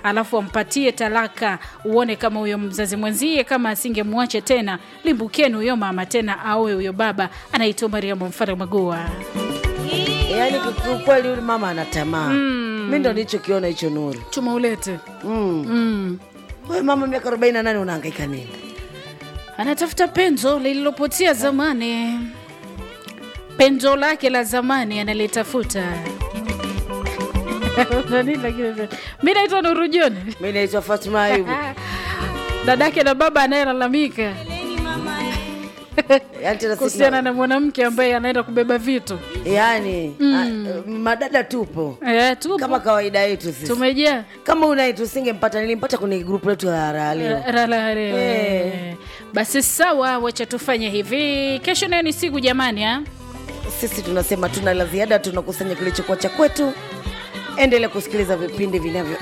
alafu ampatie talaka, uone kama huyo mzazi mwenzie kama asingemwacha tena, limbukeni huyo mama tena aoe huyo baba. Anaitwa Mariamu Mfara Magua. yaani kiukweli yule mama ana tamaa mi ndo nilichokiona hicho nuru Tumaulete mm. mm. wewe mama miaka 48 unahangaika nini anatafuta penzo lililopotea zamani, penzo lake la zamani analitafuta. Nani lakini- mi naitwa Nuru John, mi naitwa Fatuma Ayubu dadake na baba anayelalamika yaani tena sisi kuhusiana na mwanamke ambaye anaenda kubeba vitu yaani a- madada tupo eh, tupo kama kawaida yetu sisi tumejaa kama unaye tusingempata nilimpata kwenye grupu letu la raha leo Rala- Eh. basi sawa, wacha tufanye hivi. Kesho nayo ni siku jamani, ha? sisi tunasema tuna la ziada tunakusanya kilichokuwa cha kwetu endelea kusikiliza vipindi vinavyo